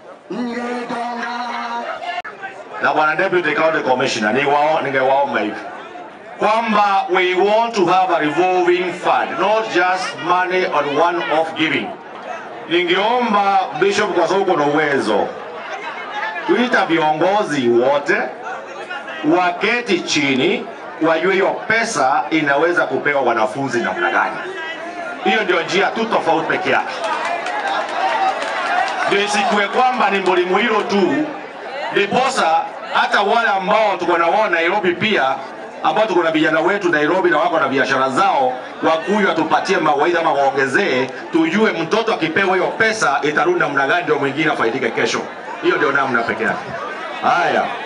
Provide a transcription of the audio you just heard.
na bwana deputy county commissioner, niwao ningewaomba hivi kwamba we want to have a revolving fund, not just money on one off giving. Ningeomba bishop, kwa sababu kuna uwezo, kuita viongozi wote waketi chini, wajue hiyo pesa inaweza kupewa wanafunzi namna gani. Hiyo ndio njia tu tofauti peke yake, ndio isikuwe kwamba ni Mbulimu hilo tu, ndiposa hata wale ambao tuko na wao Nairobi pia ambao tuko na vijana wetu Nairobi na wako na biashara zao, wakuyu watupatie mawaidha ama waongezee, tujue mtoto akipewa hiyo pesa itarudi namna gani, ndio mwingine afaidike kesho. Hiyo ndio namna peke yake. Haya.